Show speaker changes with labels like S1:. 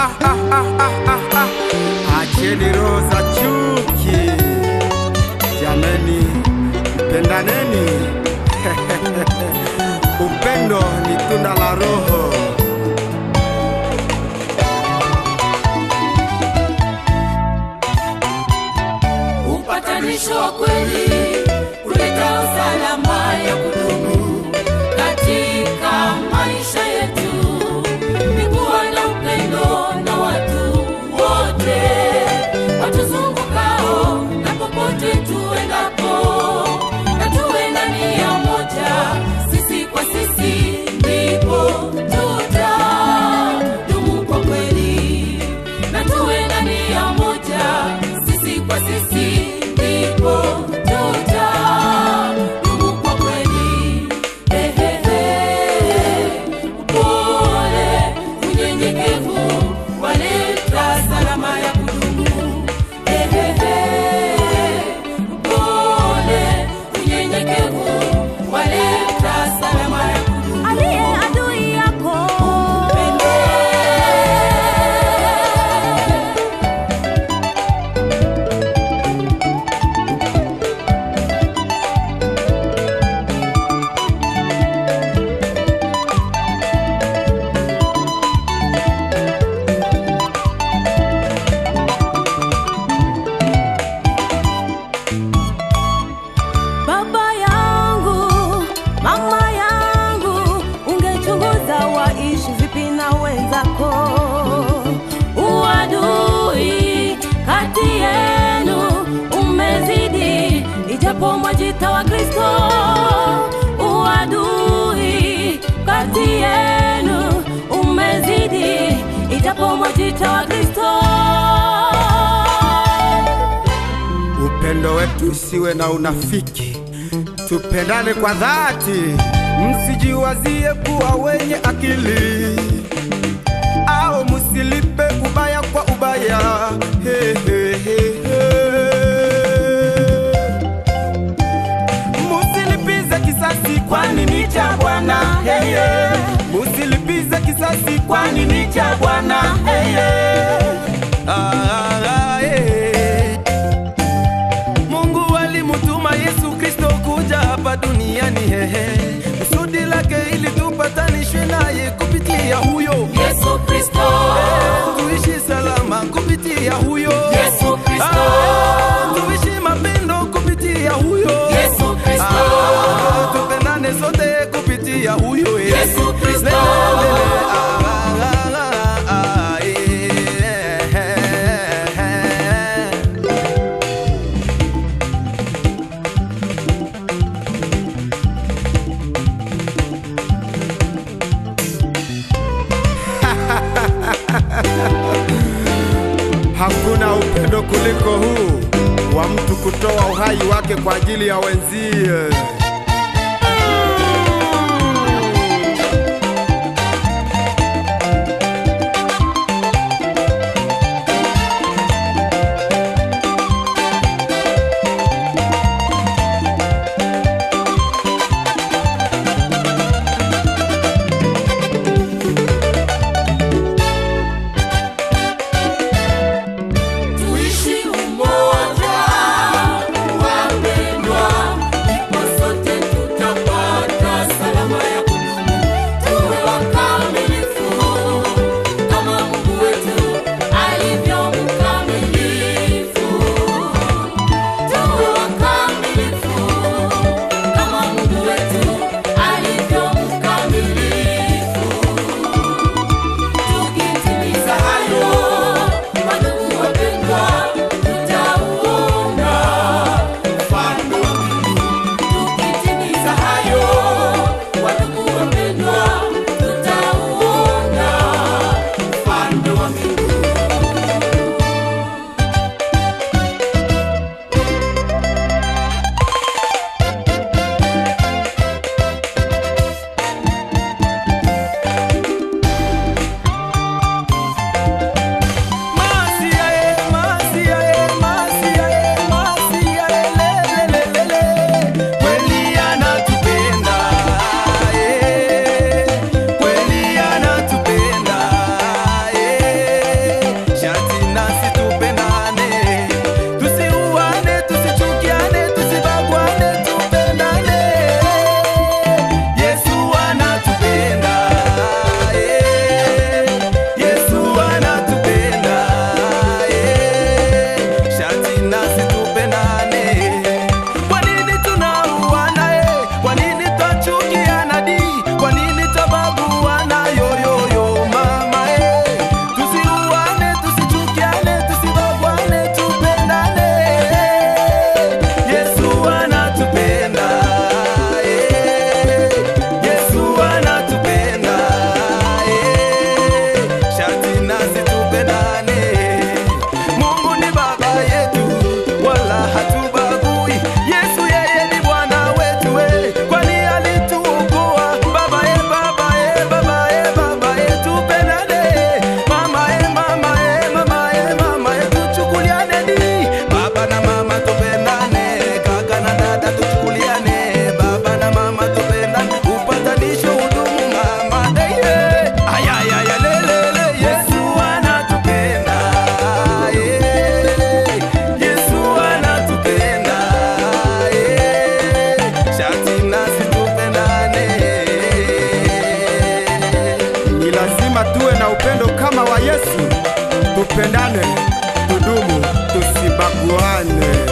S1: ah, ah, ah, ah, ah, ah. Acheni roho za chuki, jameni, pendaneni. Upendo ni tunda la Roho.
S2: upatanisho wa kweli kuleta usalama ya kudumu katika maisha yetu ni kuwa na upendo na watu wote watuzungukao na popote tuendapo na tuwe na nia moja sisi kwa sisi ndipo tutadumu kwa kweli na tuwe na nia moja sisi kwa sisi ndipo tutadumu kwa kweli Ehehe, upole unyenyekevu waleta salama ya kudumu Ehehe, upole unyenyekevu waleta salama ya kudumu
S3: aliye adui yako
S2: Pende.
S3: baba yangu mama yangu ungechunguza waishi vipi na wenzako uadui kati yenu umezidi ijapo mwajita wa kristo uadui kati yenu umezidi ijapo mwajita wa kristo
S1: Upendo wetu usiwe na unafiki, tupendane kwa dhati, msijiwazie kuwa wenye akili au msilipe ubaya kwa ubaya. He, he, he, he. Musilipize kisasi kwani ni cha Bwana. Hey, yeah. Musilipize kisasi kwani ni cha Bwana. Hey, yeah. ah, ah, yeah. Mungu alimutuma Yesu Kristo kuja hapa duniani hehe, kusudi lake ili tupatanishwe naye kupitia huyo
S2: Yesu Kristo
S1: tuishi salama kupitia huyo
S2: Yesu Kristo.
S1: Ah, tuishi mapendo kupitia huyo
S2: Yesu Kristo.
S1: Ah, tupendane sote kupitia huyo
S2: Yesu Kristo.
S1: Le, le, le, ah, ah, ah, ah, eh, eh, eh. Hakuna upendo kuliko huu wa mtu kutoa uhai wake kwa ajili ya wenzie.
S2: tuishi umoja wapendwa ndipo
S1: tupendane, tudumu, tusibaguane.